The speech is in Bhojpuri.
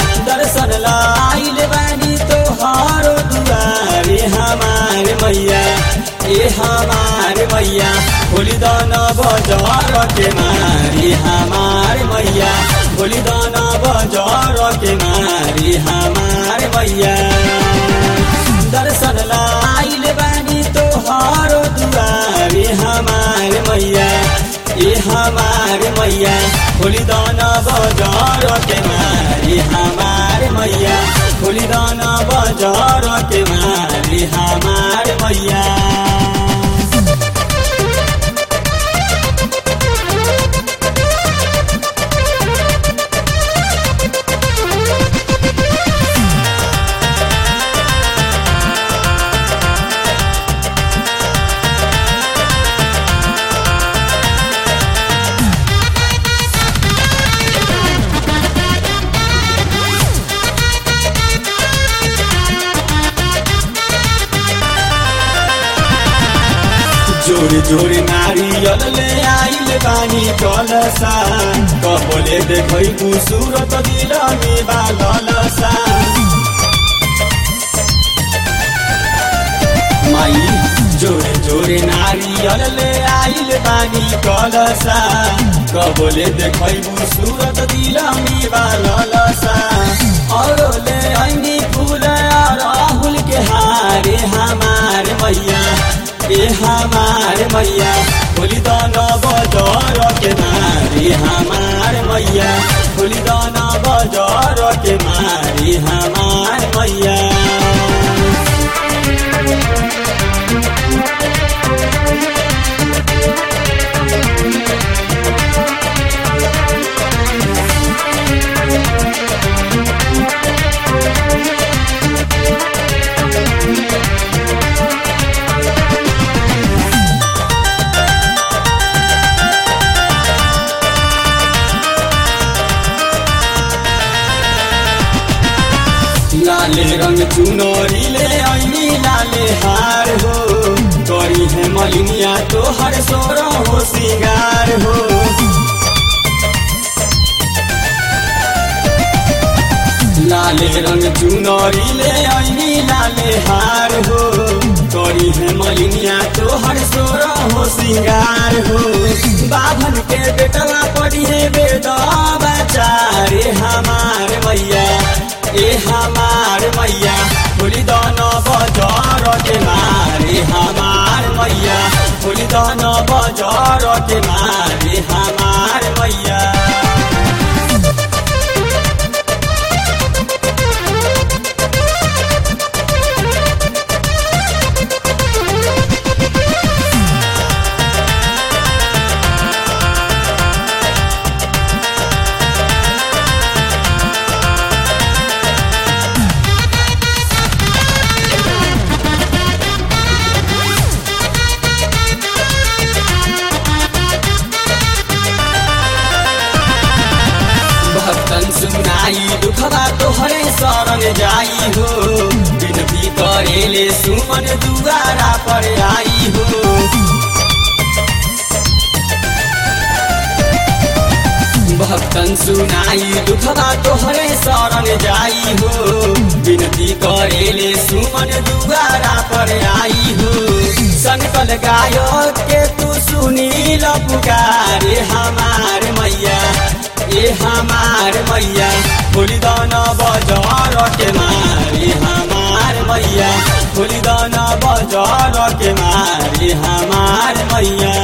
दर्शन लाइल बानी तोहारो दुआरे हमार मैया ए हमार मैया भोली दान बजार के मारी हमार मैया भोली दान बजार के मारी हमार मैया दर्शन लाइल बानी तोहारो दुआरे हमार मैया ए हमार मैया भोली दान बजार के मारी हमार मैया भोली दान बजार के मारी हमार मैया जोरे जोरे नारियल ले आइल बानी कलसा कबले देखै सूरत दिल में बालसा माई जोरे जोरे नारियल ले आइल बानी कलसा कबले देखै सूरत दिल में बालसा और ले ऐनी फूल राहुल के हारे हमार मैया ए हमार मैया भोली दाना बजार के मारी हमार मैया भोली दाना बजार के मारी हमार मैया लाले रंग चुनरी ले ऐनी लाले हार हो करी है मलिनिया तो हर सोर हो सिंगार हो लाले रंग चुनरी ले ऐनी लाले हार हो करी है मलिनिया तो हर सोर हो सिंगार हो बाभन के बेटवा पड़ी है बेदा बचारे हमार मैया ए हमार मैया भोली दान बजार के मारे हमार मैया भोली दान बजार के मारे हमार मैया भक्तन सुनाई दुखबा तोहरे शरण जाई हो विनती करेले सुमन दुआरा पर आई हो भक्तन सुनाई दुखबा तोहरे शरण जाई हो विनती करेले सुमन दुआरा पर आई हो संकल गायक के तू सुनील पुकारे हमार मैया ए हमार मैया भोली दाना बजार के मारी हमार मैया भोली दाना बजार के मारी हमार मैया